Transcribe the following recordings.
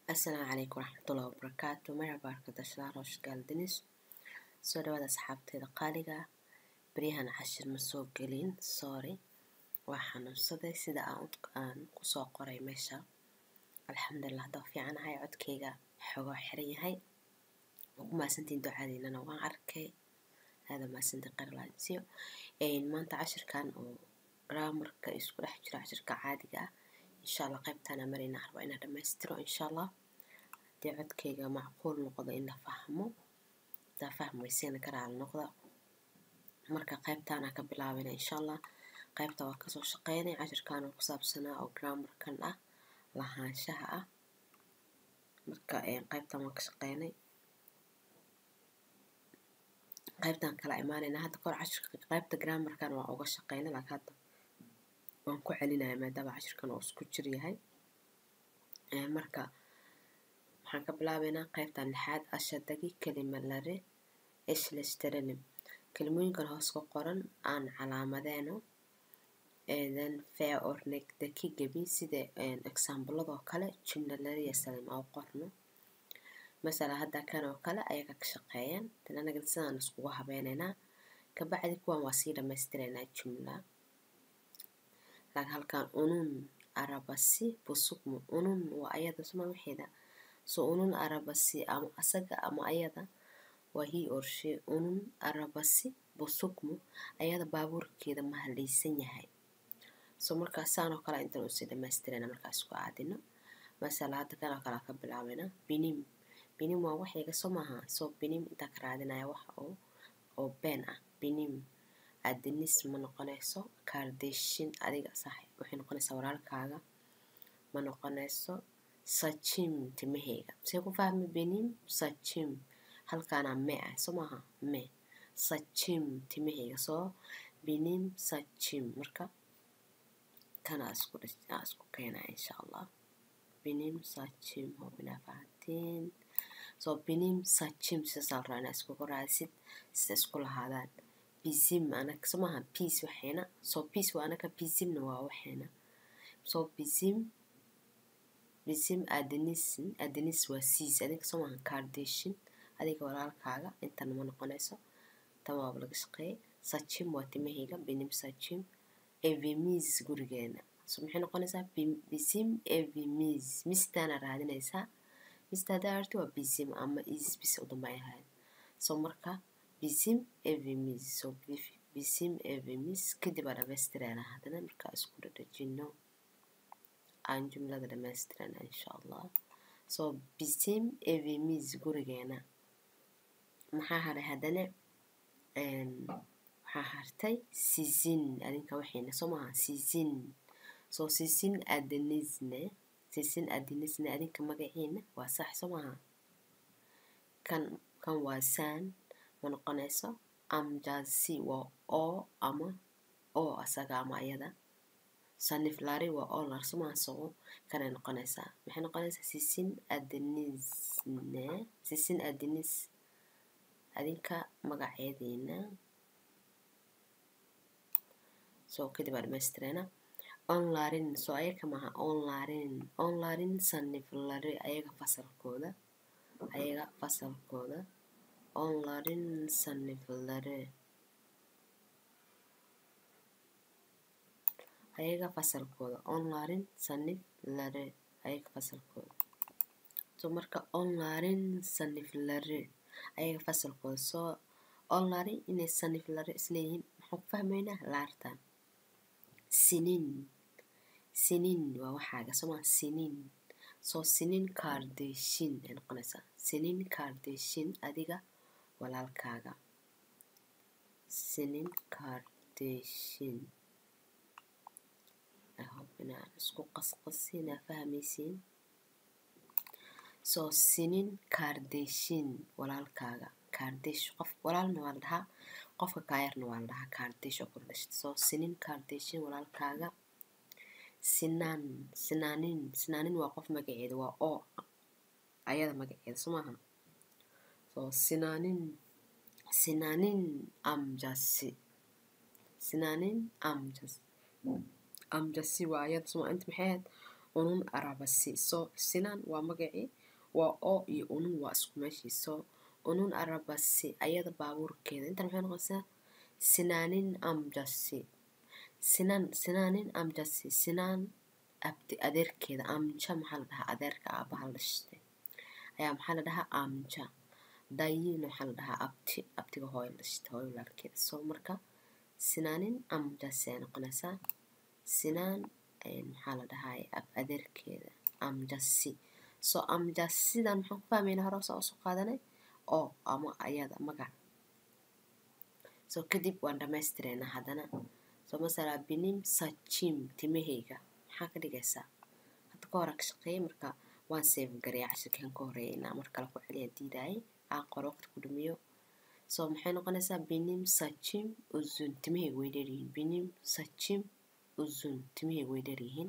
asalaamu calaykum waraxmatullahi wabarakaatu merhaba arkadaşlar hoş geldiniz soo dhawaada asxaabteeda qaaliga beryahan cashir ma soo gelin sorry waa xanuunsaday sida aan kusoo qoray meesha alxamdulilah hadda fiicanahay codkeyga xogoo xiran yahay waa ku mahadsantiin ducadiinana waan arkay aada mahadsantiin qarlaansiyo maanta cashirkan oo graamarka isku dhex jiro cashirka caadiga ah insha allah qaybtaana marayna arba inaa dhammaystiro insha allah haddii codkeyga macquul noqdo in la fahmo hadaa fahmayseena karaal noqda marka qaybtaana ka bilaabina insha allah qaybta waa kasoo shaqeynay cashirkan oo ku saabsanaa oo graamarkan ah lahaanshaha ah marka qaybtan waan ka shaqeynay qaybtan kala imaanayna hadda kahor cashirka qaybta graamarkan waa uga shaqeynay laakiin hadda waan ku celinaya maadaama cashirkan oo isku jir yahay marka waxaan ka bilaabaynaa qaybtan lixaad ashadagi kelimalare ishlesteranim kelimooyinkan hoos ku qoran aan calaamadeeno then fair ornegdaki gebi sida exaambladoo kale jumlalariya salim oo qorno masala hadda kan oo kale ayaga ka shaqeeyaan tan anaga sidaan iskugu habeynaynaa kabacdi kuwan waa sii dhammaystiraynaa jumla laakiin halkan unun arabasi busukmu unun waa ayada suma waxeeda so unun arabasi ama asaga ama ayada waa hii orshe unun arabasi busukmu ayada baabuurkeeda ma halaysan yahay so markaa saan oo kale intan usii dhammaystirayna markaa isku aadino masala hadda kan oo kale ka bilaabayna binim binim waa waxayga soo maaha so binim intaa ka raadinaya waxa oo oo been ah binim adinis ma noqonayso kaardeshin adiga sax waxay noqonaysaa walaalkaaga ma noqonayso sajim timaheyga see ku fahmi benim sajim halkaana me ah soo maaha me sajim timaheyga soo benim sajim marka kana isku isku keenaya insha allah benim sajim hobinaa fahantiin soo benim sajim sidasaa la rabaa inaa iskugu raadsid sida isku lahaadaan bizim anaka soo maaha peace waxayna soo peace waa anaka bizimna waa waxayna soo bizim bizim adenisin adenis waa siis adiga soo maaha cardation adiga walaalkaaga intana ma noqonayso tan waaba laga shaqeeyay sajim waa timahayga benim sajim evemis gurigeena so maxay noqonaysaa bizim evemis mistaana raadinaysaa mista hadaa arti waa bizim ama is bis u dambay ahayd so marka bizim evimiz so bizim evimiz kadib aa dhamaystirayna haddana markaa isku dhadhajino aan jumlada dhamaystirayna insha allah so bizim evimiz gurigeena maxaa haray haddana waxaa hartay sizin adinka waxayna soo maha sizin so sizin adenisne sizin adenisne adinka magaciina waa sax soo maha kan kan waa san ma noqonayso amjasi waa oo ama oo asaga ama ayada saniflari waa oo larsumaasoo kanay noqonaysaa maxay noqonaysaa sisin adenisne sisin adenis adinka magaceediina soo kadib aa dhamaystirayna onlarin soo ayaga maha onlarin onlarin saniflari ayaga fasalkooda ayaga fasalkooda onların sınıfları ayaga fasalkooda onların sınıfları ayaga fasalkooda so marka onların sınıfları ayaga fasalkooda soo onların inay sınıfları isleeyihiin maxaan ku fahmaynaa laartan sinin sinin waa waxaaga soo maa sinin soo sinin kaardeshin ay noqonaysaa sinin kaardeshin adiga walaalkaaga sinin kaardeshin ahob inaan isku qasqasinaa fahmaysiin soo sinin kaardeshin walaalkaaga kaardesh qof walaalna waa la dhahaa qofka kaayarna waa la dhahaa kaardesh oo kula dhashta soo sinin kaardeshin walaalkaaga sinaan sinaanin sinaanin waa qof magaceeda waa oo ayada magaceeda soo maaha so sinaanin sinaanin amjasi sinaanin amjas amjasi waa ayada suma inta maxay ahayd unun arabasi so sinaan waa magacii waa o iyo unun waa isku meeshii so unun arabasi ayada baabuurkeeda intan maxay noqonaysaa sinaanin amjasi sinaan sinaanin amjasi sinaan abdi adeerkeeda amja maxaa la dhahaa adeerka aabaha la dhashtay ayaa maxaa la dhahaa amja dayin waxaa la dhahaa abti abtiga hooyo la dhashtay hooyo walaalkeeda so marka sinaanin amjasi ay noqonaysaa sinaan maxaa la dhahaa ab adeerkeeda amjasi so amjasidan maxaan ku fahmaynaa hore soo soo qaadanay oo ama ayada magac so kadib waan dhamaystireynaa haddana so masala binim sachim timahayga maxaa ka dhigaysaa hadda ka hore ka shaqeeyay marka waan save gareeya cashirkan ka horeeya inaa mar kale ku celiya diidaayay aan qoro waqti ku dhumiyo so maxay noqonaysaa binim sachim uzun timahayga way dheeryihiin binim sachim uzun timahayga way dheeryihiin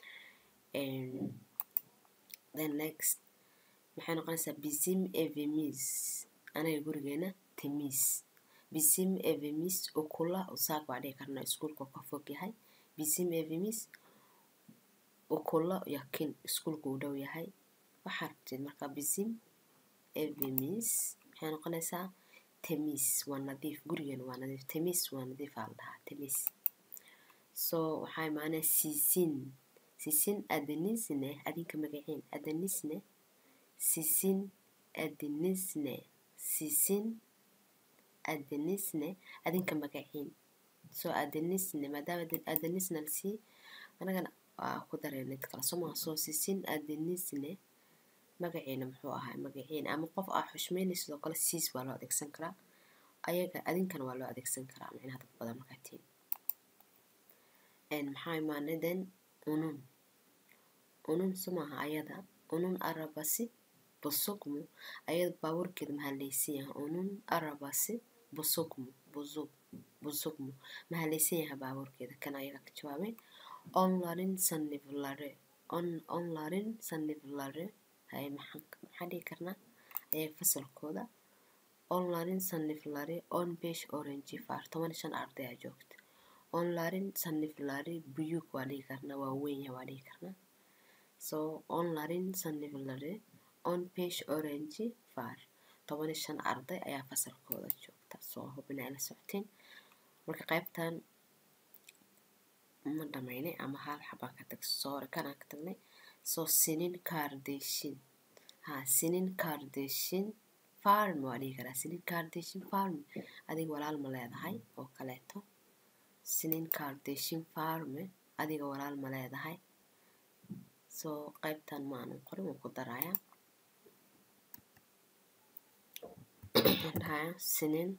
then next maxay noqonaysaa bisim evemis anaga gurigeena timis bisim evemis ukula usaag baa dhihi karnaa iskuulka ka fog yahay bisim evemis ukula yakin iskuulka uu dhow yahay waxaa rabtid marka bisim evemis maxay noqonaysaa temis waa nadiif gurigeena waa nadiif temis waa nadiif aa la dhahaa temis so waxaa imaanaya sisin sisin adenisne adinka magaciin adenisne sisin adenisne sisin adenisne adinka magaciin so adenisne maadaama adenisne lasii anagana waa ku dareen mid kale somaa soo sisin adenisne magaciina muxuu ahaa magaciina ama qof aa xushmeynay sidoo kale siis waa loo adeegsan karaa ayaga adinkana waa loo adeegsan karaa micnaha dad badan markaa tiin maxaa imaanay then unun unun sumaha ayada unun arabasi busugmu ayada baabuurkeeda maxaa laysan yahay unun arabasi busugmu busug busugmu maxaa laysan yahay baabuurkeeda kan ayaga ka jawaabay onlarin sanivlare on onlarin sanivlare hay maxaa maxaa dhihi karnaa ayaga fasalkooda onlarin sanivlare on besh orange far toban shan arday aa joogta onlarin sanivlare buyug waa dhihi karnaa waa weyn yahay waa dhihi karnaa so onlarin sanivlare on besh orange far toban shan arday ayaa fasalkooda joogta soo hubin ay la socoteen marka qaybtan ma dhamaynay ama hal xabaan ka tag soore kanaan ka tagnay soo sinin kaardeshin ha sinin kaardeshin farm waa dhihi karaa sinin kaardeshin farm adiga walaal ma leedahay oo kaleeto sinin kaardeshin farme adiga walaal ma leedahay soo qaybtan ma aanan qorin waan ku darayaa dhahaya sinin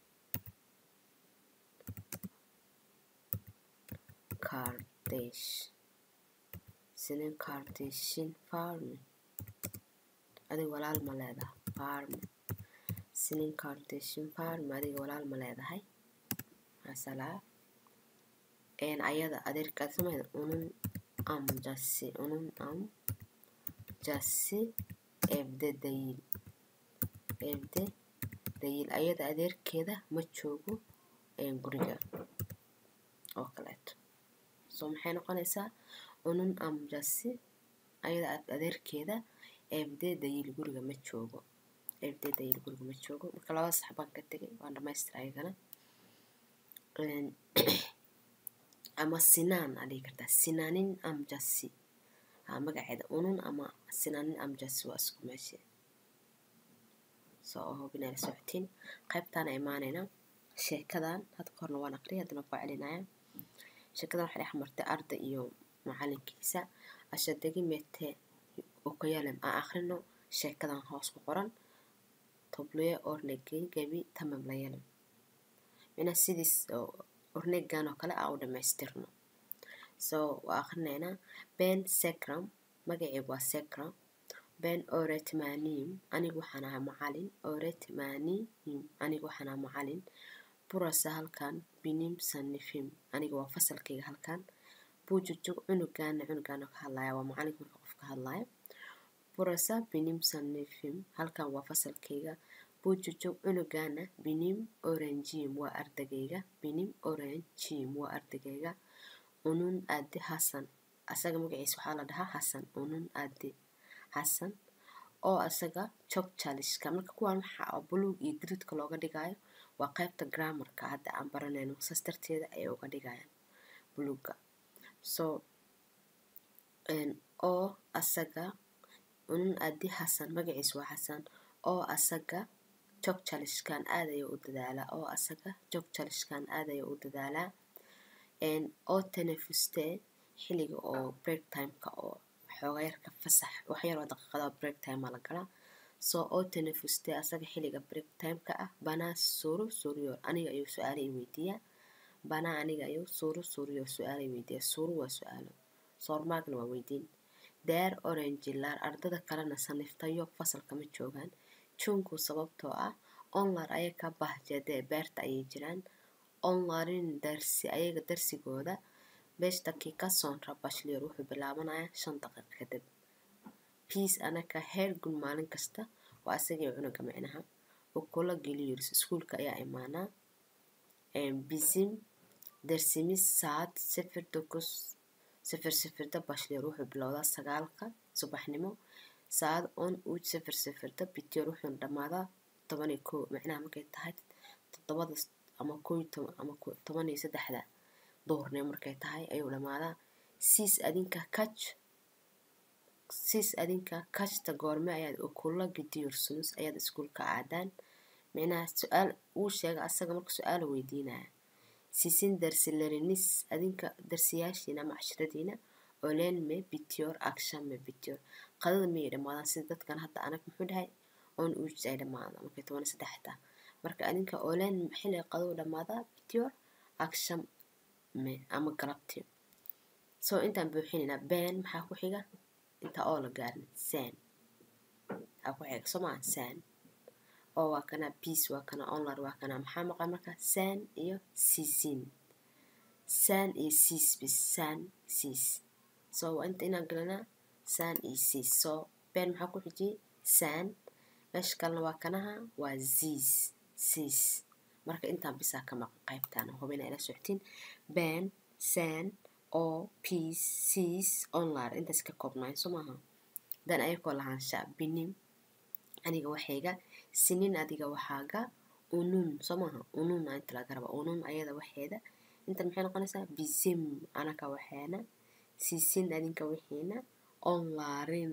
kardesh sinin kardeshin farme adiga walaal ma leedahay farme sinin kardeshin farme adiga walaal ma leedahay masalaa een ayada adeerkaad samayda unun am jasi unun am jasi ebde dayil ebde dayil ayada adeerkeeda ma joogo guriga oo kaleeto soo maxay noqonaysaa unun am jasi ayada adeerkeeda ebde dayil guriga ma joogo ebde dayil guriga ma joogo marka labada sax baan ka tegay waan dhamaystir ayagana ama sinaan aa dhihi kartaa sinaanin amjasi ha magaceeda unun ama sinaanin amjasi waa isku meeshe soo hubinay la socotiin qaybtaana imaanayna sheekadan hadda ka horna waan aqriyay haddana ku celinaya sheekadan waxay dhex martay arday iyo macalinkiisa ashadegi mete ukayalem aan akhrino sheekadan hoos ku qoran tobluye ornegey gebi tamam layalem mina sidiis ornegan oo kale aa u dhamaystirno so waa akrinaynaa ben secram magaceygu waa secram ben oretmanim anigu waxaan ahaa macalin oretmanim anigu waxaan ahaa macalin burasa halkan binim sanifim aniga waa fasalkayga halkan bujujug cunugaana cunugaana ka hadlaya waa macalinka marka qof ka hadlaya burasa binim sanifim halkan waa fasalkayga bujujug cunugaana binim oranjim waa ardagayga binim oranjim waa ardagayga unun adi hasan asaga magaciisa waxaa la dhahaa xasan unun adi xasan oo asaga jog jalishka marka kuwaan waxaa buluug iyo gaduudka looga dhigayo waa qaybta grammarka hadda aan baranayno saas darteeda ayay uga dhigayaan buluugga so oo asaga unun adi xasan magaciisa waa xasan oo asaga jog jalishkan aad ayuu u dadaalaa oo asaga jog jalishkan aad ayuu u dadaalaa oo tenefustee xilliga oo break timeka oo xooga yarka fasax waxyar oo daqiiqada break time la galaa soo oo tenefustee asaga xilliga break timeka ah banaa suru suriyo aniga ayuu su-aalo i weydiiyaa banaa aniga ayuu suru suriyo su-aalo i weydiiyaa suru waa su-aalo soormaagna waa weydiin deer orange laar ardada kalena saniftayo fasalka ma joogaan junku sababtoo ah onlar ayaga bahjadee beerta ayay jiraan onlarin darsi ayaga darsigooda beesh daqiiqa sonra bashlier wuxuu bilaabanayaa shan daqiiqa kadib piis anaka heer gun maalin kasta waa asagii cunuga micnaha ukula geliyoris iskuulka ayaa imaanaa bisim darsimis saad sifir dokus sifir sifirda bashlier wuxuu bilowdaa sagaalka subaxnimo saad on uj sifir sifirda bitior wuxuuna dhammaadaa toban iyo kow macnaha markay tahay toddobada ama kow ama toban iyo saddexda duhurnimo markay tahay ayuu dhammaadaa siis adinka kaj siis adinka kajta goorme ayaad ukula gidiyorsunus ayaad iskuulka aadaan micnaha su-aal uu sheega asaga marka su-aala weydiinaya siisin darsilarinis adinka darsiyaashiina ama cashradiina olenme bitior akshame bitior qadada miyay dhammaadaan sida dadkan hadda anag muxuu dhahay on uj ay dhammaadaan markay toban iyo saddexda marka adinka olen xilliga qaduu dhammaadaa bitior aksham me ama galabti soo intaan buuxinaynaa been maxaa ku xiga inta oo la gaarin san aa ku xiga soo maa san oo waa kana peace waa kana online waa kana maxaa maqan marka san iyo siisin san iyo siis bis san siis so waa inta inaan galanaa san iyo siis so been maxaa ku xijiyey san meesha kalena waa kanaha waa ziis siis marka intaan bisaa ka maqan qaybtaan hubina ila soctiin been san oo peace siis online intaas ka koobnaay soo maaha dan ayakoo lahaansha binim aniga waxayga sinin adiga waxaaga unun soo maaha unun aa inta laga raba unun ayada waxeeda inta maxay noqonaysaa bisim anaka waxeena siisin adinka wixiina onlarin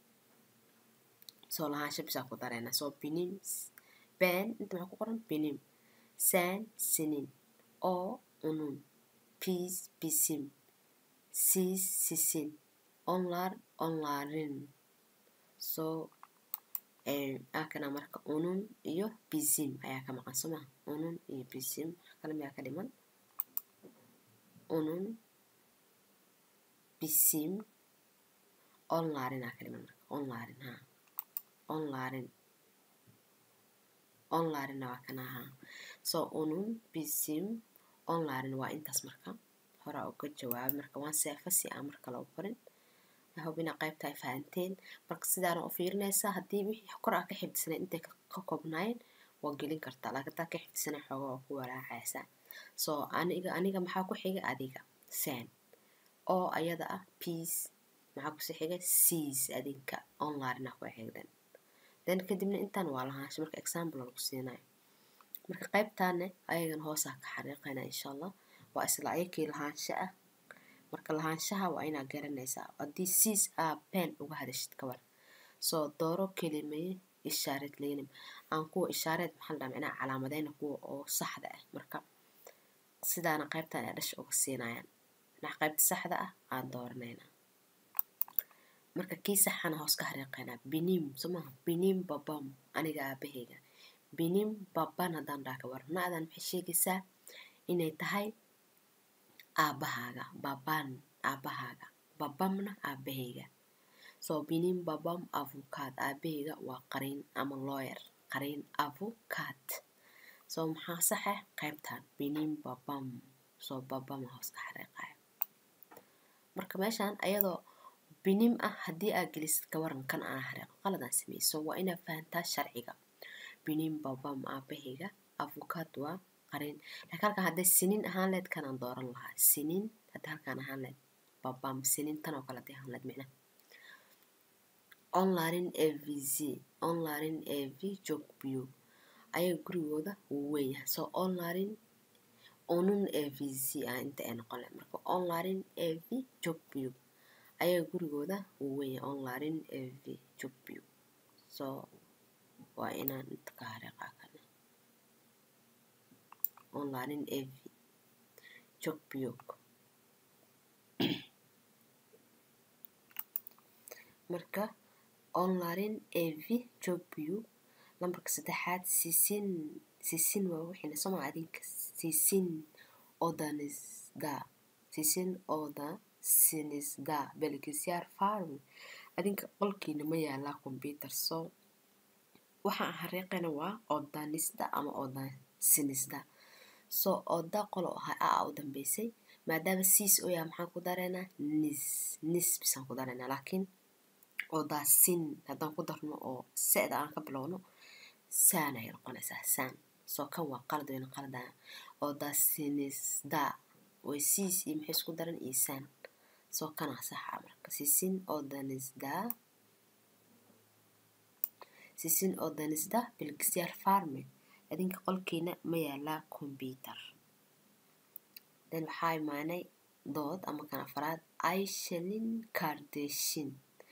soo lahaansha bisaa ku dareena soo binim been inta maxaa ku qoran binim san sinin oo unun peace bisim siis sisin onlar onlarin soo akana marka unun iyo bisim ayaa ka maqan soo maha unun iyo bisim kale miyaa ka dhiman unun bisim onlarin aa ka dhiman marka onlarin ha onlarin onlarina waa kana ha soo unun bisim onlarin waa intaas marka horaa uga jawaabay marka waan seefa si aan mar kale u qorin hubina qaybta ay fahanteen marka sidaana u fiirinaysaa haddii wixii kor aa ka xifdisanay intay ka koobnaayeen waa gelin kartaa laakiin hadaa ka xifdisanay xooga waa ku walaacaysa soo aniga aniga maxaa ku xigay adiga san oo ayada ah peace maxaa kusi xigay seas adinka online ah ku xigdan then kadibna intaan waa lahaansha marka example lagu siinayo marka qaybtaane ayagan hoosaa ka xariiqayna insha allah waa isla ayakii lahaansha ah marka lahaanshaha waa inaa garanaysaa haddii siis aa been uga hadashid kabar soo dooro kelimeye ishaareed leynim aan kuwa ishaareed maxaa la dhaha micnaha calaamadeyna kuwa oo saxda ah marka sidaana qaybtan ay dhasha uga siinayaan micnaha qaybta saxda ah aan dooranayna marka kii saxana hoos ka xariiqaynaa binim soo maaha binim babam aniga aabaheyga binim baban haddaan dhaha kabar na-dan maxay sheegaysaa inay tahay aabahaaga baban aabahaaga babamna aabaheyga soo binim babam avukaad aabaheyga waa qariin ama lawyer qariin avukaad soo maxaa saxe qaybtan binim babam soo babama hoos ka xariiqayo marka meeshaan ayadoo binim ah haddii aa gelisid kawaran kan aan xariiqo qaladaan sameeyey so waa inaa fahantaa sharciga binim babam aabaheyga avukaad waa qariin laakiin halkan hadday siniin ahaan leed kanaan dooran lahaa siniin haddii halkaan ahaan leed babam sinin tan oo kale dee hanlad micna onlarin avc onlarin av jogbiyo ayaga gurigooda wuu weyn yahay so onlarin onun avc ah inta ay noqon lahayd marka onlarin av jogbiyo ayaga gurigooda wuu weyn yahay onlarin av jogbiyo so waa inaan inta ka hareeqaa kana onlarin av jogbiyog marka onlarin av jogbiyo lambarka saddexaad sisin sisin waa wixina soma adinka sisin odanisda sisin oda sinisda belgisyaar farm adinka qolkiina ma yaalaa computer so waxaan hareeqayna waa odanisda ama oda sinisda so oda qolo ahaa a u dambeysay maadaama siis oo yahay maxaan ku dareynaa nis nis bisaan ku dareynaa laakiin odaa sin haddaan ku darno oo se-da aan ka bilowno saan ayay noqonaysaa saan soo kan waa qalad wayna qaladaya odaa sinisda way siis iyo maxay isku daran iyo saan soo kanaa saxa marka sisin odanisda sisin odanisda bilgisyaar farme adinka qolkiina ma yaalaa computer then waxaa imaanay dood ama kan afaraad aishelin kardeshin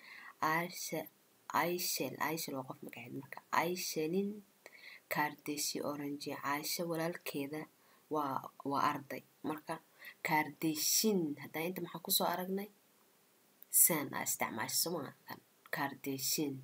aishel aishel waa qof magaceed marka aishelin kardeshi orange caasho walaalkeeda waa waa arday marka kardeshin haddaa inta maxaa kusoo aragnay san aa isticmaasha somaa kan kardeshin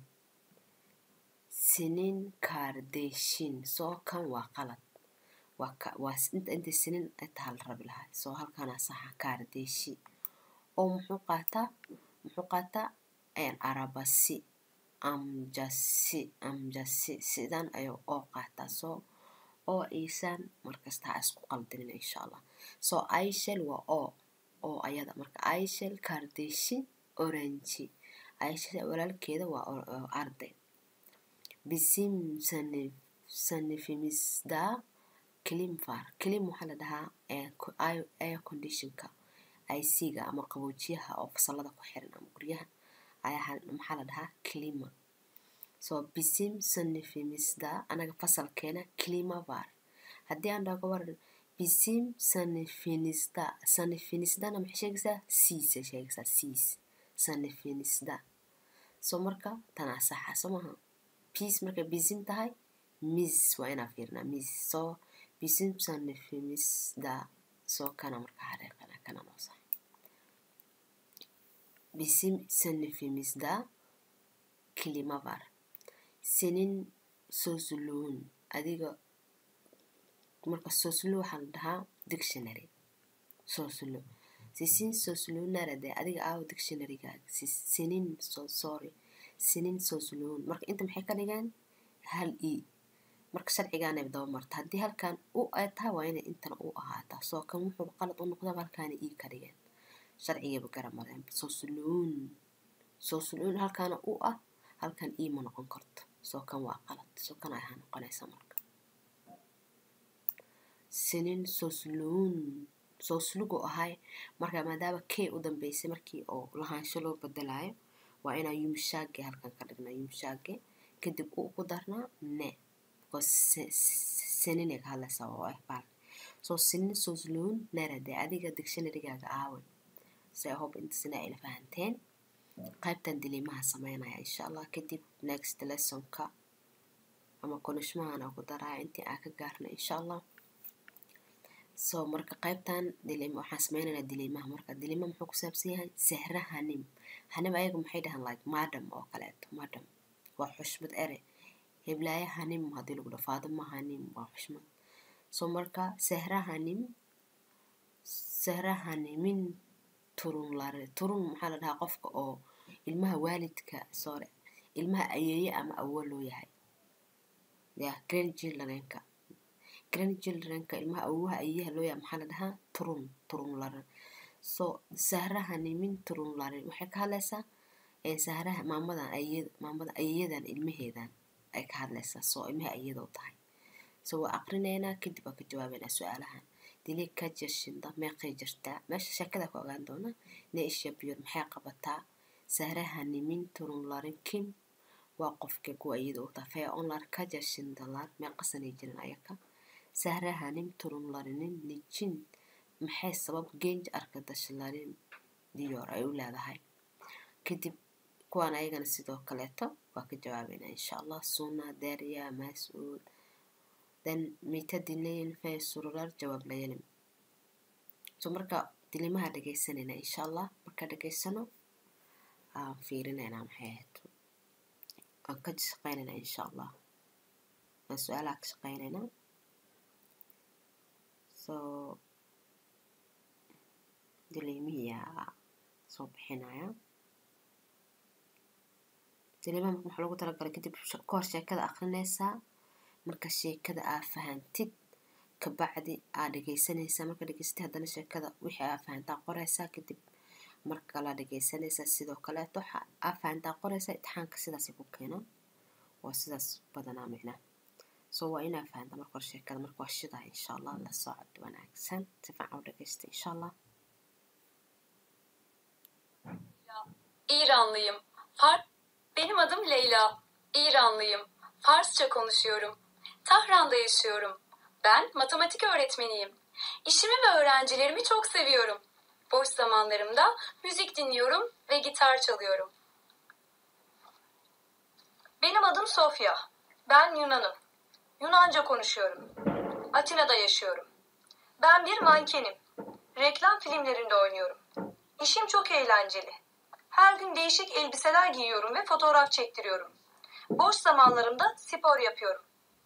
sinin kardeshin soo kan waa qalad waa ka waa inta intay sinin intaa la rabi lahaa soo halkanaa saxa kardeshi oo muxuu qaataa muxuu qaataa arabasi amjasi amjasi sidan ayuu oo qaataa soo oo iisaan markasta ha isku qaldinin insha allah soo aishel waa oo oo ayada marka aishel kardeshi orange aishel walaalkeeda waa arday bisim sanif sanifimista climfar clim waxaa la dhahaa air conditionka ic-ga ama qaboojiyaha oo fasalada ku xiran ama guryaha ayaa maxaa la dhahaa clima soo bisim sanifimista anaga fasalkeena climavar haddii aan dhaho gabar bisim sanifinista sanifinistana maxay sheegaysaa siisay sheegaysaa siis sanifinista soo marka tanaa saxa soo maha peace markay bisim tahay mis waa inaa fiirnaa mis soo bisim sanifimisda soo kana marka xareeqana kana noo sax bisim sanifimisda kilimavar sinin sosluun adiga marka soslu waxaa la dhahaa dictionary soslu sisin sosluunara dee adiga aawo dictionarygaaga sinin so sorry sinin sosluun marka inta maxay ka dhigaan hal e marka sharcigaanay daba marta haddii halkan u ay tahay waa inay intana u ahaataa soo kan wuxuu qalad u noqdaba halkaana ii ka dhigeen sharcigaba garamadeen sosluun sosluun halkaana u ah halkan ii ma noqon karto soo kan waa qalad soo kan ay ahaa noqonaysa marka sinin sosluun soslugu ahay marka maadaama k u dambeysay markii oo lahaansho loo bedelayo waa inaa yumshaage halkan ka dhignaa yumshaage kadib u ku darnaa ne seninay ka hadlaysaa oo ah baal soo sinin sosluun narade adiga dictionarygaaga aawe se hob intasina ayla fahanteen qaybtan diliimaha sameynaya insha allah kadib next lessonka ama konishmahan aa ku daraya intii aa ka gaarna insha allah so marka qaybtan dilim waxaan sameynaynaa diliimaha marka diliima muxuu ku saabsan yahay sehra hanim hanim ayaga maxay dhahaan like madam oo kaleeto madam waa xushmad ere heblaaye hanim haddii lagu dhaho faadima hanim waa xushmad so marka sehra hanim sehra hanimin turun lare turun maxaa la dhahaa qofka oo ilmaha waalidka sore ilmaha ayeeye ama awo loo yahay ya grandchildrenka grandchildrenka ilmaha awowaha ayeeyaha loo yahay maxaa la dhahaa turun turun lare so sahraha nimin turun lare waxay ka hadlaysaa sahraha maamadan ayeyada maamada ayeeyadan ilmaheedan ay ka hadlaysaa soo ilmaha ayeeda u tahay so waa aqrinaynaa kadib waa ka jawaabaynaa su-aalahan dilig ka jashinda meeqay jirtaa meesha sheekada ku ogaan doona ne isha biyur maxay qabataa sahraha nimin turun larin kim waa qofka kuwa iyada u tafee onlar ka jashindalar meeqasanay jirin ayaka sahraha nim turun larinin nijin maxay sabab genj arka dashlarin diyor ay u leedahay kadib kuwaan ayagana sidoo kaleeto waa ka jawaabayna insha allah suna derya mas-uud then mita dilayn fay sururar jawaab layalim so marka dilimaha dhegaysanayna insha allah marka dhegaysano aan fiirinayna maxay ahayd aan ka shaqaynayna insha allah aan su-aalaha ka shaqaynayna so dilimihiyaa soo bixinaya dilimaha marka waxaa lagu talagalay kadib ka hor sheekada akrinaysaa marka sheekada aa fahantid kabacdi aa dhegaysanaysaa marka dhegaysatid haddana sheekada wixii aa fahantaa qoraysaa kadib marka kalaa dhegaysanaysaa sidoo kaleeto waxa aa fahantaa qoraysaa itixaanka sidaasay ku keenaan waa sidaas badanaa micnaa so waa inaa fahantaa marka hore sheekada marka waa shidaa insha allah la socod wanaagsan si fiican u dhegaysta insha allah İranlıyım. Far Benim adım Leyla. İranlıyım. Farsça konuşuyorum. Tahran'da yaşıyorum. Ben matematik öğretmeniyim. İşimi ve öğrencilerimi çok seviyorum. Boş zamanlarımda müzik dinliyorum ve gitar çalıyorum. Benim adım Sofya. Ben Yunanım. Yunanca konuşuyorum. Atina'da yaşıyorum. Ben bir mankenim. Reklam filmlerinde oynuyorum. İşim çok eğlenceli. Her gün değişik elbiseler giyiyorum ve fotoğraf çektiriyorum. Boş zamanlarımda spor yapıyorum.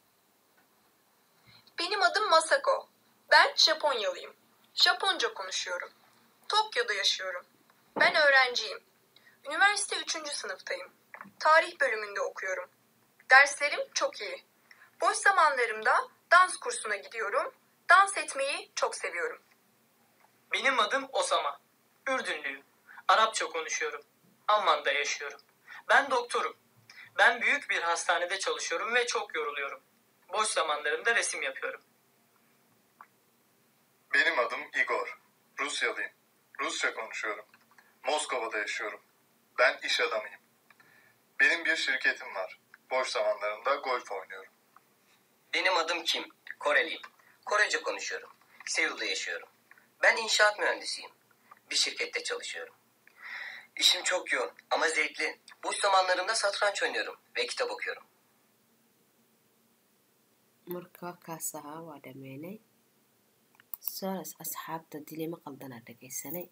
Benim adım Masako. Ben Japonyalıyım. Japonca konuşuyorum. Tokyo'da yaşıyorum. Ben öğrenciyim. Üniversite 3. sınıftayım. Tarih bölümünde okuyorum. Derslerim çok iyi. Boş zamanlarımda dans kursuna gidiyorum. Dans etmeyi çok seviyorum. Benim adım Osama. Ürdünlüyüm. Arapça konuşuyorum. Amman'da yaşıyorum. Ben doktorum. Ben büyük bir hastanede çalışıyorum ve çok yoruluyorum. Boş zamanlarımda resim yapıyorum. Benim adım Igor. Rusyalıyım. Rusça konuşuyorum. Moskova'da yaşıyorum. Ben iş adamıyım. Benim bir şirketim var. Boş zamanlarımda golf oynuyorum. Benim adım Kim. Koreliyim. Korece konuşuyorum. Seul'da yaşıyorum. Ben inşaat mühendisiyim. Bir şirkette çalışıyorum. İşim çok yoğun ama zevkli. Boş zamanlarımda satranç oynuyorum ve kitap okuyorum. marka kaas ahaa waa dhameynay soras asxaabta dilima qaldana dhegaysanay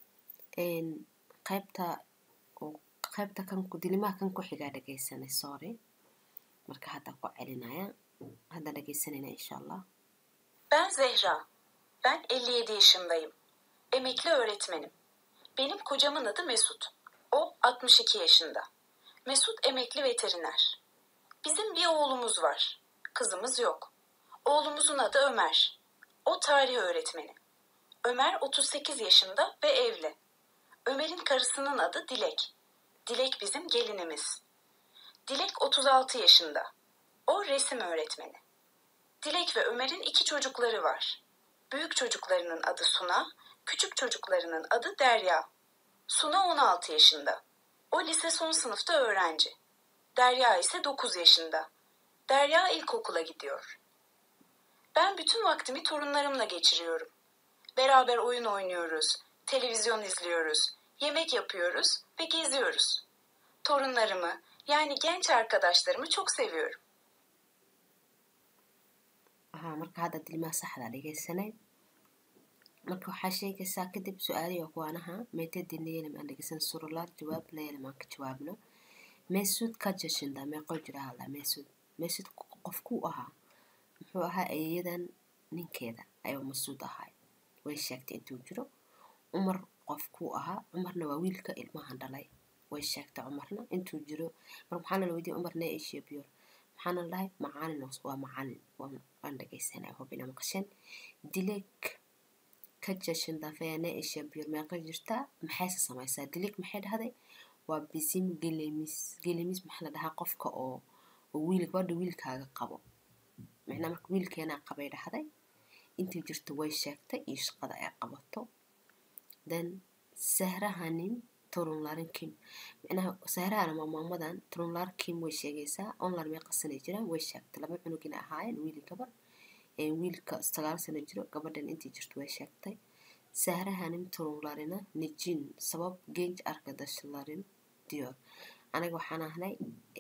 qaybta qaybta kan dilimaha kan ku xigaa dhegaysanay sorry marka hadda ku celinaya hadda dhegaysanayna insha allah Ben Zehra. Ben 57 yaşındayım. Emekli öğretmenim. Benim kocamın adı Mesut. O 62 yaşında. Mesut emekli veteriner. Bizim bir oğlumuz var. Kızımız yok. Oğlumuzun adı Ömer. O tarih öğretmeni. Ömer 38 yaşında ve evli. Ömer'in karısının adı Dilek. Dilek bizim gelinimiz. Dilek 36 yaşında. O resim öğretmeni. Dilek ve Ömer'in iki çocukları var. Büyük çocuklarının adı Suna, küçük çocuklarının adı Derya. Suna 16 yaşında. O lise son sınıfta öğrenci. Derya ise 9 yaşında. Derya ilkokula gidiyor. Ben bütün vaktimi torunlarımla geçiriyorum. Beraber oyun oynuyoruz, televizyon izliyoruz, yemek yapıyoruz ve geziyoruz. Torunlarımı, yani genç arkadaşlarımı çok seviyorum. haa marka hadda dilimaha saxda dhegaysanay marka waxaa sheegaysaa kadib su-aalihi kuwaanaha meetee dineyelim aan dhegaysan surulaar jawaab layelim aan ka jawaabno meesud ka jashinda meeqoo jira hadla meesud meesud qofkuu ahaa muxuu ahaa eeyadan ninkeeda ayuu masuud ahay way sheegtay intuu jiro cumar qofkuu ahaa cumarna waa wiilka ilmahan dhalay way sheegtay cumarna intuu jiro mar maxaana la weydiiyey cumar nee ishiya biyor maxaana la dhahay macalin waa macalin waan dhegaysanay hubina maqashan dileeg ka jashin dafaya nee ishiya biyor meeqa jirtaa maxayse samaysaa dileeg maxay dhahday waa bisim gelemis gelemis maxaa la dhahaa qofka oo oo wiil gabadha wiilkaaga qabo macnaa marka wiilkeenaa qabay dhahday intii jirto way sheegtay iyo shaqada ay qabato then sahrahanin turunlarin kim micnaha sahrahana waa maamadan turunlar kim way sheegaysaa online may qasanay jiraan way sheegtay laba cunugina ahaayeen wiil gabar wiilka sagaal sano jiro gabadhan intii jirto way sheegtay sahrahanin turunlarina nijin sabab genj arkadashlarin diyor aniga waxaan ahnay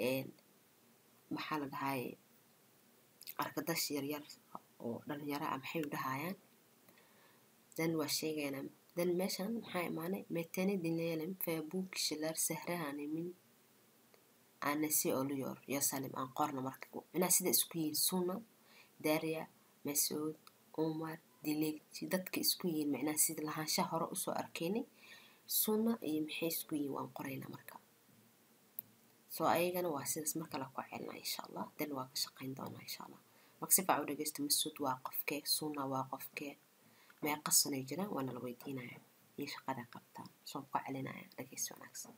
maxaa la dhahaye arkadash yaryar oo dhalinyaro ah maxay u dhahayaan dan waa sheegaynaa dan meeshan maxaa imaanay metene dinleelem facebook shilar sahrahani min anasi oliyor yosalim aan qorna marka minaa sida isku yihiin suna daria masuud umar dilegji dadka isku yihiin micnaha sida lahaanshaha hore usoo arkaynay suna iyo maxay isku yihiin waan qoraynaa marka soo ayagana waa sidaas marka la ku celnaa insha allah dan waa ka shaqayn doonaa insha allah marka si faac u dhegeysta masuud waa qofkee suna waa qofkee meeqa sanay jiraan waana la weydiinaya iyo shaqada qabtaan soo ku celinaya dhegeysi wanaagsan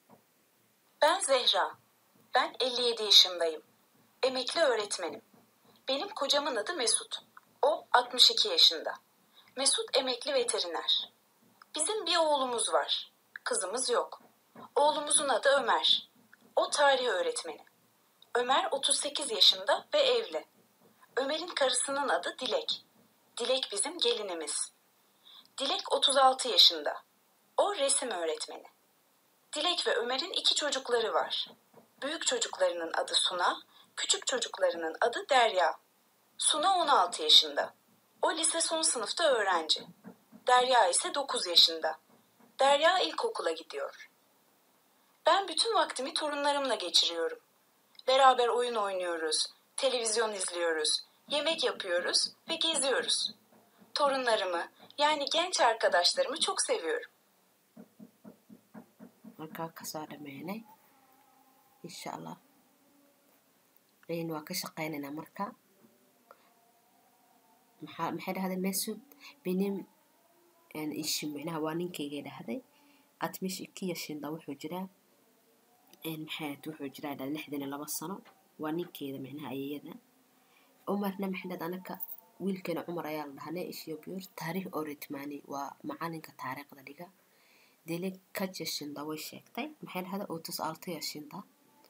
Ben Zehra. Ben 57 yaşındayım. Emekli öğretmenim. Benim kocamın adı Mesut. O 62 yaşında. Mesut emekli veteriner. Bizim bir oğlumuz var. Kızımız yok. Oğlumuzun adı Ömer. O tarih öğretmeni. Ömer 38 yaşında ve evli. Ömer'in karısının adı Dilek. Dilek bizim gelinimiz. Dilek 36 yaşında. O resim öğretmeni. Dilek ve Ömer'in iki çocukları var. Büyük çocuklarının adı Suna, küçük çocuklarının adı Derya. Suna 16 yaşında. O lise son sınıfta öğrenci. Derya ise 9 yaşında. Derya ilkokula gidiyor. Ben bütün vaktimi torunlarımla geçiriyorum. Beraber oyun oynuyoruz, televizyon izliyoruz, yemek yapıyoruz ve geziyoruz. Torunlarımı, yani genç arkadaşlarımı çok seviyorum. markaa kasoo dhameynay insha allah n waa ka shaqeynaynaa marka maxaa maxay dhahday mesud benim ishi micnaha waa ninkaygay dhahday atmish iki yashinda wuxuu jiraa maxay wuxuu jiraa dha lixdan iyo laba sano waa ninkeeda micnaha ayayada umarna maxay dhahday anaka wiilkeena cumar ayaa la dhahanay ishiyobiyor taariikh oretmani waa macalinka taariikhda dhiga dili ka jashinda way sheegtay maxay dhahda otus alto yashinda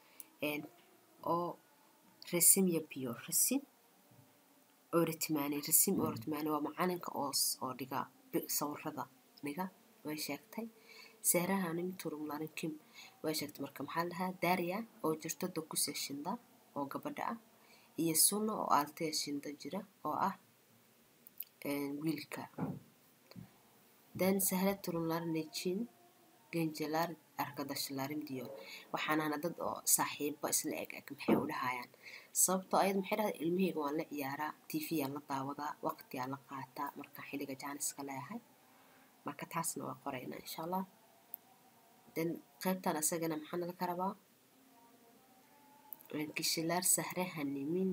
oo resim yabiyo resim oretmani resim oretmani waa macalinka oos oo dhiga sawirada dhiga way sheegtay seerahanim turumlarin kim way sheegtay marka maxaa la dhahaa daria oo jirto dokus yashinda oo gabadha ah iyo sunna oo alto yashinda jira oo ah wiilka dan sahla turunlarnejin genjelar arkadaşlarım diyor waxaanana dad oo saaxiibo isla eg eg maxay u dhahayaan sababtoo ayad maxay dhahday ilmahayga waan la ciyaaraa tvyaa la daawadaa waqtiyaa la qaataa marka xilliga jaaniska leeyahay marka taasna waa qoraynaa insha allah dan qaybtan asagana maxaa nala ka rabaa kishilar sahrahanimin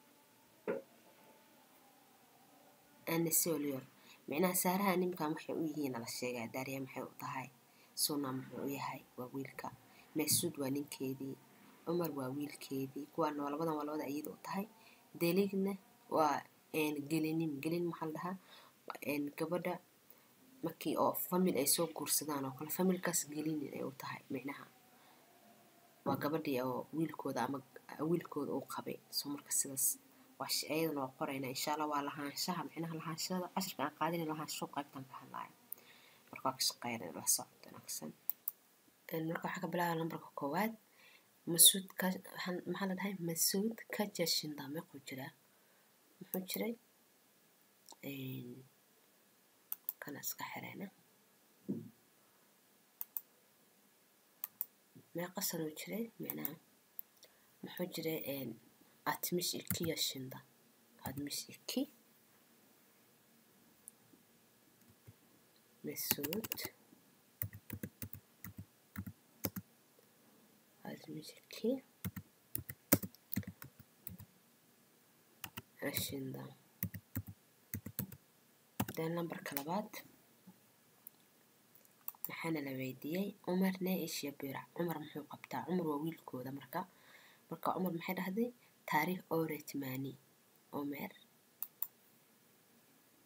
anesolior micnaha saaraha nimkan waxay u yihiin la sheegaa daariya maxay u tahay suna muxuu u yahay waa wiilka masuud waa ninkeedii cumar waa wiilkeedii kuwaana waa labadan waa labada ayada u tahay deligna waa gelinim gelin maxaa la dhahaa gabadha markii oo famil ay soo guursadaan oo kale familkaas gelinin ay u tahay micnaha waa gabadhii oo wiilkooda ama wiilkooda uu qabay soo marka sidaas waa ayadana waa qoraynaa insha allah waa lahaanshaha micnaha lahaanshada cashirka aan qaadina lahaansho qaybtan ka hadlaayo marka waa ka shaqeynaya la socod wanaagsan marka waxaa ka bilaaba lambarka koowaad masuud ka maxaa la dhahay masuud ka jashinda meequu jiraa muxuu jiray kana iska xireyna meeqa sanuu jiray micnaha muxuu jiray atmiş iki yaşında. Atmış iki. Mesut. Atmış iki. Yaşında. Dan lambarka labaad maxaana la weydiiyey cumar nee ish yabiira cumar muxuu qabtaa cumar waa wiilkooda marka marka cumar maxay dhahday taariikh oretmani omer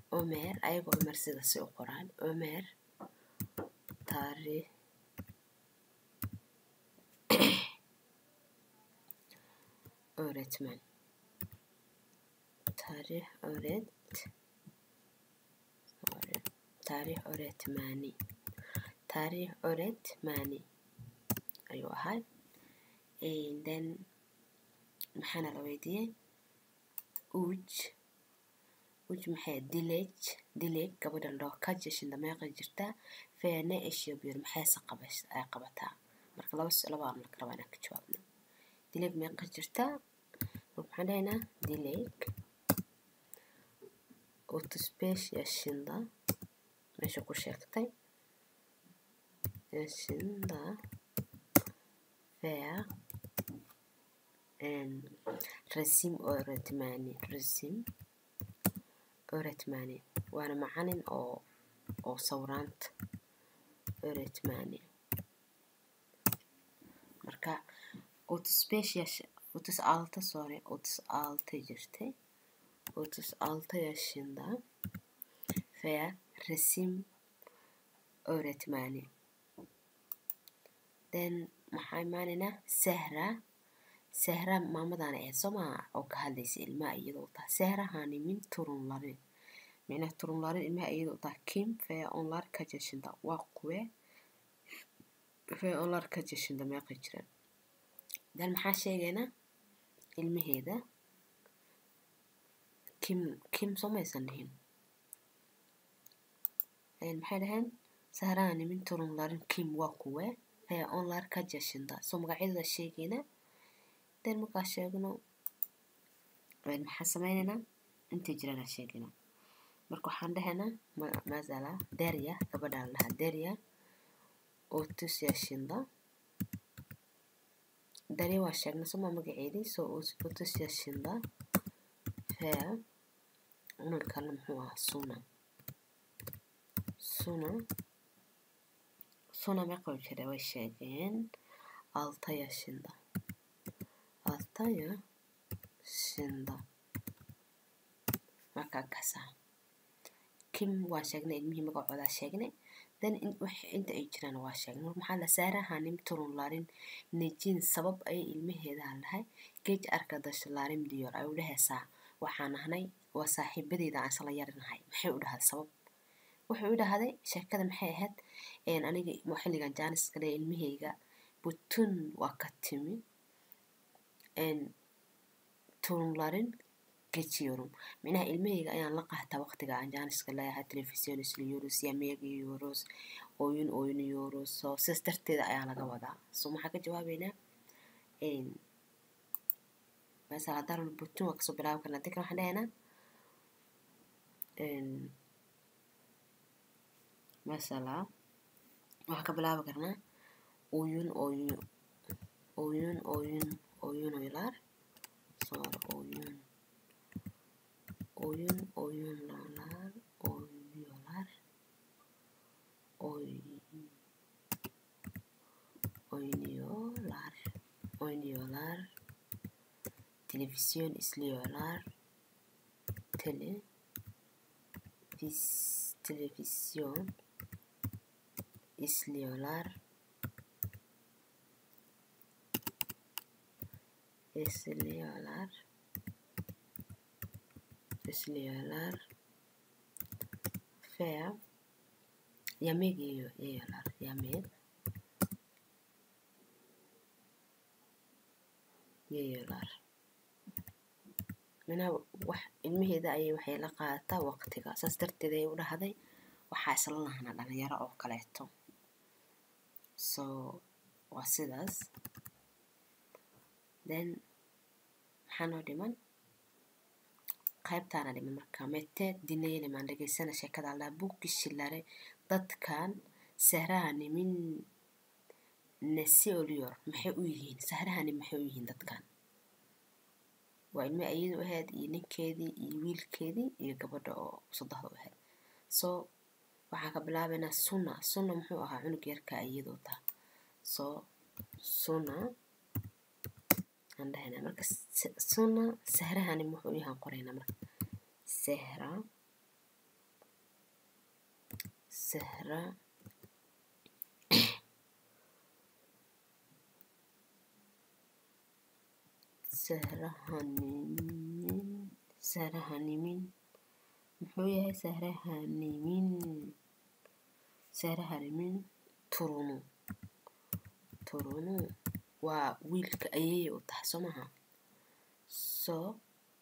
omer ayagoo omer sida si u qoraan omer taariikh öğretmen tarih öğret sorry, tarih öğretmeni tarih öğretmeni ayuu ahaa And then maxaana la weydiiyey uj uj maxay dilej dilej gabadha ladhaho ka jashinda meeqa jirtaa feene eshiyo bir maxayse qabas ay qabataa marka laba laba aan marka rabaa inaan ka jawaabno dileg meeqa jirtaa waxaan dhahaynaa dileg otuz yaşında meesha ku sheegtay yaşında veya resim öğretmeni resim öğretmeni waana macalin oo oo sawraanta öğretmeni marka otuz beş yaş otuz altı sonra otuz altı jirtay otuz altı yaşında veya resim öğretmeni then maxaa imaanaynaa sahra sahra maamadan ahayd soo maha oo ka hadlaysa ilmaha iyadoo taa sahrahani min turunlarin micnaha turunlarin ilmaha iyadoo taa kim ve onlar kaç yaşında waa kuwe ve onlar kaç yaşında meeqa jiraan dan maxaa sheegaynaa ilmaheeda kim kim soo maysan dhihin maxay dhaheen sahrahani min turunlarin kim waa kuwe ve onlar kaç yaşında soo magacyadooda sheegaynaa den markaa sheegno maxaa sameynaynaa intay jiraan aan sheegaynaa marka waxaan dhahaynaa mazala derya gabadha la dhahaa derya otuz yaşında derya waa sheegnay soma magaceedii so otuz yaşında ve cunug kale muxuu ahaa suna suna suna meeqa jira way sheegeen altı yaşında altı yaşında markaa kasa kim waa sheegnay ilmihii magacoodaa sheegnay then inta ay jiraan waa sheegnay mar maxaa la saarahanim turunlarin nejin sabab ayay ilmaheedaa lahay geej arkadaşlarım diyor ay u dhahaysaa waxaan ahnay waa saaxiibadeeda aan isla yarinahay maxay u dhahday sabab wuxuu u dhahday sheekada maxay ahayd aniga xilligan jaaniska le ilmaheyga butun waa ka timi turunlarin geçiyorum micnaha ilmaheyga ayaan la qaataa waqtiga aan jaaniska leeyahay telefisyon isliyorus yameegiyorus oyun oynuyorus so sidaas darteeda ayaa laga wadaa so maxaa ka jawaabeynaa masala haddaan butun waa kasoo bilaabi karnaa dadkan waxaan dhahaynaa masala waxaan ka bilaabi karnaa oyun oyun oyun oyun oynuyorlar sonra oyun oyun oyunlar oynuyorlar oy oynuyorlar oynuyorlar televizyon izliyorlar tele vis, televizyon izliyorlar izliyorlar izliyorlar ve yemek yiyor, yiyorlar yemek yiyorlar minaa wax ilmaheeda ayay waxay la qaadataa waqtiga saas darteed ayay u dhahday waxaa isla lahanaa dhalinyaro oo kaleeto so waa sidaas then maxaa noo dhiman qaybtaana dhiman marka mete dinayelimaan dhegeysana sheekada allaa buugishilare dadkan sahrahani min nasi oliyor maxay u yihiin sahrahani maxay u yihiin dadkan waa ilmi ayadu ahayd iyo ninkeedii iyo wiilkeedii iyo gabadha oo saddexda u ahayd so waxaan ka bilaabaynaa suna suna muxuu ahaa cunug yarka iyadoo taa so suna aan dhahaynaa marka suna sahrahani muxuu yahaan qoraynaa marka sahra sahra sahra hanimin sahra hanimin muxuu yahay sahra hanimin sahra hanimin turunu turunu waa wiilka ayay u tahay soo maha soo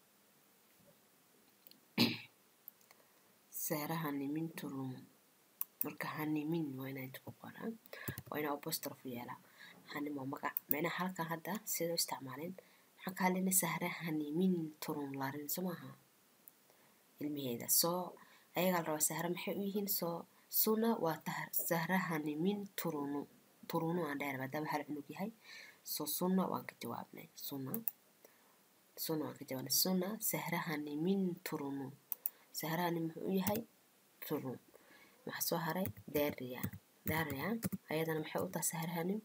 sahra hanimin turunu marka hanimin waa inaa inta ku qoraa waa inaa apostrophe yeelaa hanim waa magac macnaha halkan hadda sida u isticmaaleen maxaan ka hadlayna sahra hanimin turun larin soo maaha ilmaheeda soo ayagaa la rabaa sahra maxay u yihiin soo suna waa tah- sahra hanimin turunu turunu aan dheer maadaama hal cunug yahay soo suna waan ka jawaabnay suna suna waan ka jawaabnay suna sahra hanimin turunu sahra hanim muxuu u yahay turun maxaa soo haray daria daria ayadana maxay u tahay sahra hanim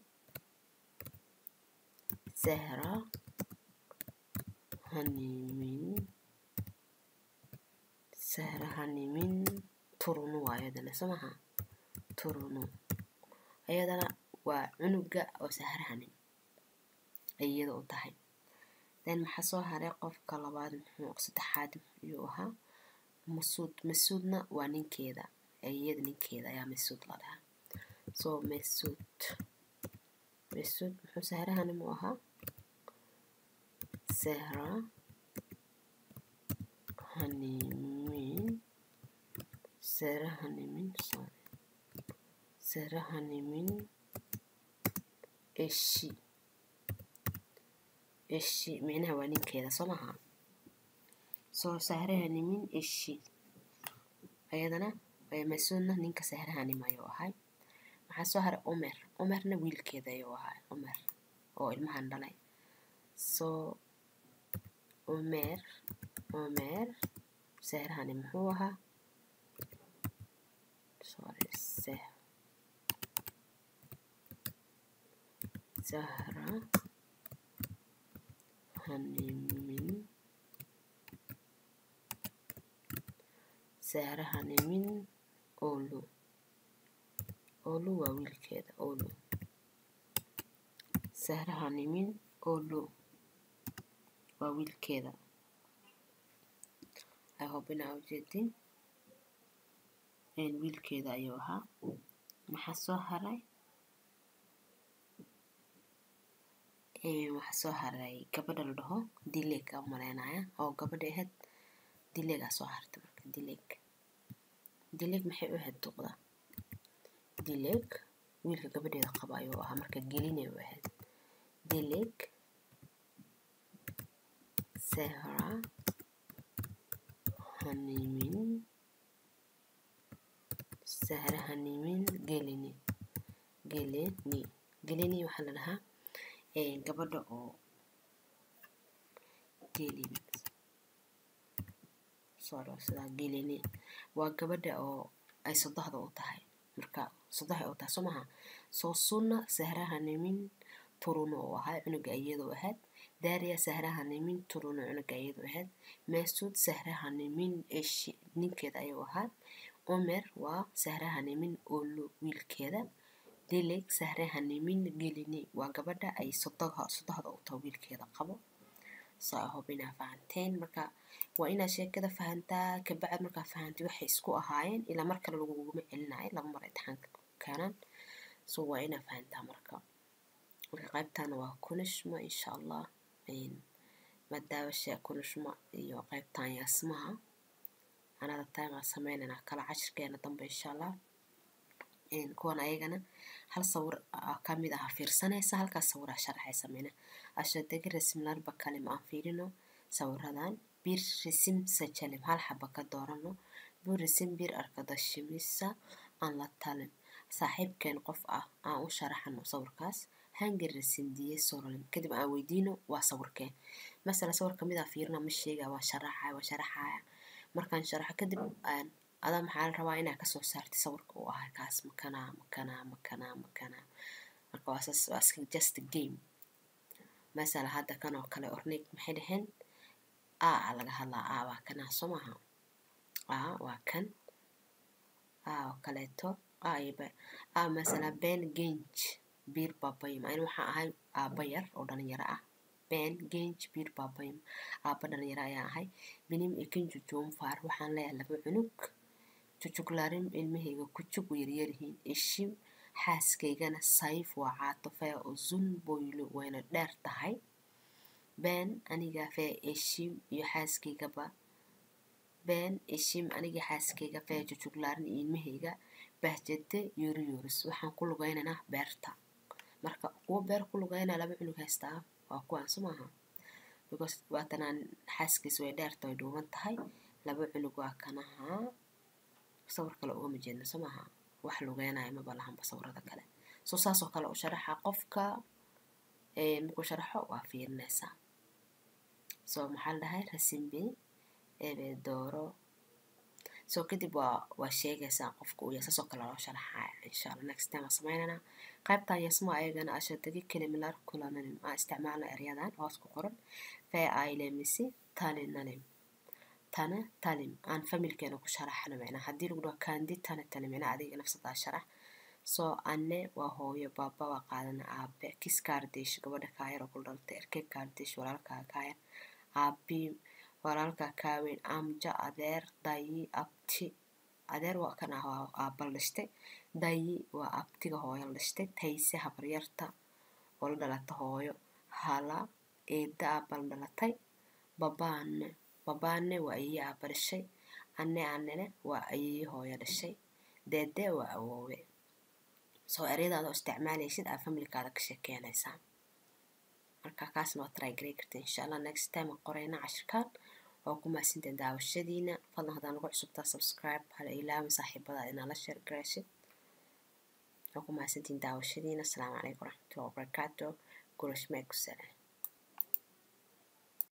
sahra hanimin sahra hanimin turunu waa ayadana soo maha turunu ayadana waa cunuga oo sahra hanim ay iyada u tahay then maxaa soo haray qofka labaad muxuu saddexaad ayuu ahaa masuud masuudna waa ninkeeda iyada ninkeeda ayaa masuud la dhahaa so masuud masuud muxuu sahra hanim u ahaa sahra hanimin sahra hanimin sorry sahra hanimin eshi eshi micnaha waa ninkeeda soo maha soo sahra hanimin eshi ayadana ee masuudna ninka sahra hanim ayuu ahay maxaa soo haray umer umerna wiilkeeda ayuu ahay umer oo ilmahan dhalay soo umer umer sahra hanim muxuu ahaa sorry sah sahra hanimin sahra hanimin olu olu waa wiilkeeda olu sahra hanimin olu waa wiilkeeda i hope inaa ujeedin een wiilkeeda ayuu ahaa maxaa soo haray een waxaa soo haray gabadha la dhaho dileeg aa umaleynaya oo gabadha ahayd dileegaa soo hartay marka dileeg dileeg maxay u ahayd duqda dileeg wiilka gabadheeda qaba ayuu ahaa marka gelinay u ahayd dileeg sahra hanimin sahra hanimin gelini gelini gelini waxaa la dhahaa een gabadha oo gelin sorry sidaa gelini waa gabadha oo ay sodohda u tahay marka sodohay u tahay soo maha soo sunna sahra hanimin turuna uu ahaa cunuga iyadu ahayd daria sahra hanimin turuna cunuga iyadu ahayd masuud sahra hanimin eshi ninkeeda ayuu ahaa umer waa sahra hanimin olu wiilkeeda dilig sahra hanimin gelini waa gabadha ay sodoha sodohda u tahay wiilkeeda qabo so i hope inaa fahanteen marka waa inaad sheekada fahantaa kabacd markaa fahantay waxay isku ahaayeen ilaa mar kale laguguma celinayo laba mar imtixaanka ku keenaan so waa inaa fahantaa marka marka qaybtana waa kunishma insha allah madaawasha kunishma iyo qaybtan yaasmaha anada time aan sameynayna kala cashirkeena dambe insha allah kuwan ayagana hal sawir kamid ah fiirsanaysa halkaas sawiraa sharaxay sameyna ashadagi rasimlarba kalim aan fiirino sawiradan bir risim sajalim hal xaba ka doorano bur risim bir arkadashimisa aan la talin saaxiibkeen qof ah aan u sharaxano sawirkaas hangir risim diye sorolim kadib aan weydiino waa sawirkeen masala sawir kamid ah fiirina ma sheega waa sharaxaya waa sharaxaya markaan sharaxo kadib adaa maxaa la rabaa inaa kasoo saartay sawirka uu ahay kaas makanaa makanaa makanaa makanaa marka waa saas waa iska just a game masala hadda kan oo kale ornig maxay dhaheen a a laga hadlaa a waa kanaa soo maaha a waa kan a oo kaleeto a iyo b a masala ben genj bir babayim ani waxaan ahay aaba yar oo dhalinyaro ah ben genj bir babayim aaba dhalinyaro ayaan ahay benim ikinju joonfaar waxaan leeyahay laba cunug jujuglaarin ilmahayga kujug u yaryaryihiin ishim xaaskaygana sayf waa caatofee oo zun boylo wayna dheer tahay ben aniga fee ishim iyo xaaskaygaba ben ishim aniga xaaskayga fee jujuglaarin iyo ilmahayga bahjade yori yoris waxaan ku lugaynaynaa beerta marka kuwa beer ku lugaynaa laba cunug haystaa waa kuwaan so maaha because waatanaan xaaskiisa way dheerta way dhuuban tahay laba cunug waa kanaha sawir kale ugama jeedno so maaha wax lugeynaya maba lahanba sawirada kale so saasoo kale u sharaxa qofka markuu sharaxo waa fiirinaysaa so maxaa la dhahay rasimbe ebe dooro so kadib waa waa sheegaysaa qofka uu yahay saasoo kale loo sharaxaya insha allah next time waa sameynaynaa qaybtan yasmo ayagana ashadagi kelimilar kulananim aan isticmaalna eryadan hoos ku qoran fee ailemisi talinanim tana talim aan familkeena ku sharaxno micnaa haddii lagu dhaho kandi tana talim micnaa adiga nafsadaa sharax soo anne waa hooyo baaba waa qaadana aabe kis kaardish gabadha kaayar oo kula dhalatay erkeg kaardish walaalkaa kaayar aabi walaalkaa kaaweyn amja adeer dayi abti adeer waa kan ah waa aabal dhashtay dayi waa abtiga hooyo la dhashtay tayse habaryarta oo la dhalata hooyo hala eeda aabal dhalatay babaane babaane waa ayeye aaba dhashay anne annene waa ayeye hooyo dhashay deede waa awoowe soo eryadaada oo isticmaalaysid aa familkaada ka sheekeynaysaa marka kaasna waa try garay karta insha allah next time aan qorayna cashirkaan waa ku mahadsantahay daawashadiina fadlan haddaan nagu cusubtaa subscribe hala ilaawin saaxiibada inaa la share garaysid waa ku mahadsantihiin daawashadiina asalaamu calaykum waraxmatullahi wabarakaatu gurashmeeg ku salaan